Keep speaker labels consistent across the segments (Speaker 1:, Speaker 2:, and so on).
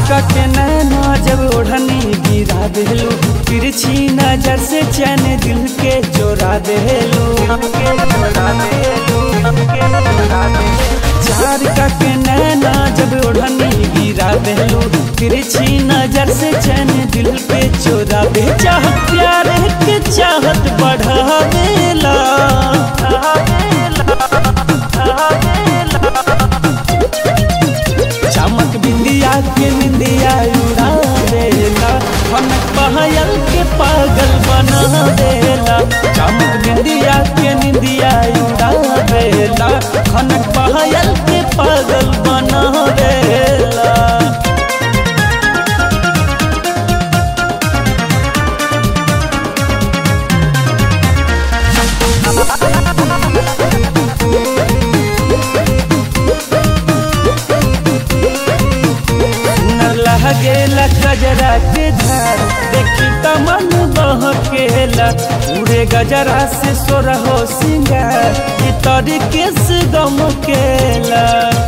Speaker 1: के नैना जब ओढ़नी गिरा देलू तिरछी नजर से चैन दिल के चोरा देलू चार का के नैना जब ओढ़नी गिरा देलू तिरछी नजर से चैन दिल के चोरा दे चाहत प्यार के चाहत बढ़ा देला चमक बिंदिया के निंदिया उड़ा देला खनक पहयल के पागल बना देला चमक बिंदिया के निंदिया उड़ा देला खनक पहयल के पागल बना देला सुनर लहगेला गजरा के धार देखी त मन बहकेला पूरे गजरा से सोरहो सिंगार ई तरीके से गम केला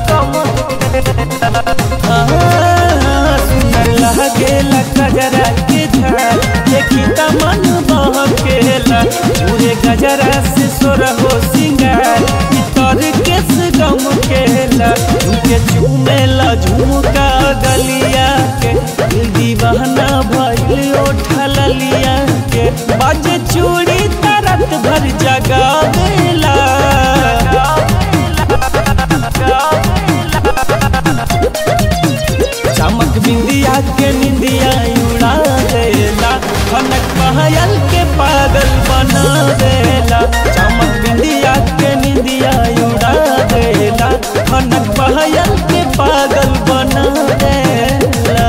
Speaker 1: सुनर लहगेला गजरा के धार देखी त मन बहकेला पूरे गजरा से सोरहो सिंगार ई तरीके से गम केला उनके चूमेला झुमका गलिया के दिल दीवाना भइल ओठल लिया के बाजे चूड़ी तरत भर जगा देला चमक बिंदिया के निंदिया उड़ा देला खनक पहयल के पागल बना देला चमक बिंदिया के निंदिया उड़ा देला खनक पहयल के पागल बना देला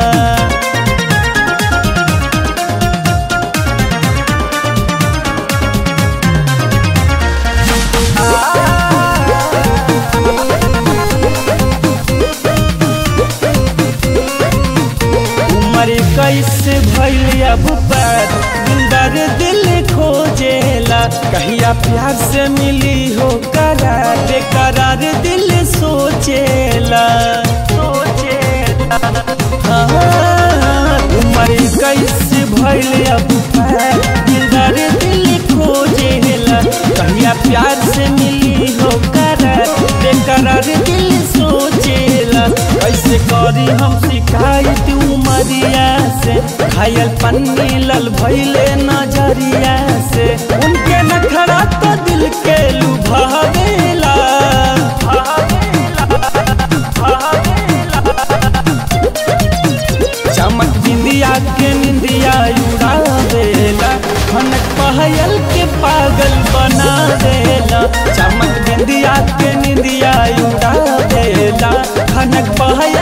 Speaker 1: उमर कैसे भैल अब बात दिलदार दिल खोजेला कहिया प्यार से मिली हो करार बेकरार दिल सोचेला हाँ, उमर कैसे भैल अब बात दिलदार दिल खोजेला कहिया प्यार से मिली हो करार बेकरार दिल सोचेला कैसे करी हम शिकायत उमरिया से घायल पन्नी लल भैले नजरिया से उनके नखरा तो दिल के लुभावेला चमक बिंदिया के निंदिया उड़ा देला खनक पहयल के पागल बना देला चमक बिंदिया के निंदिया उड़ा देला खनक पहयल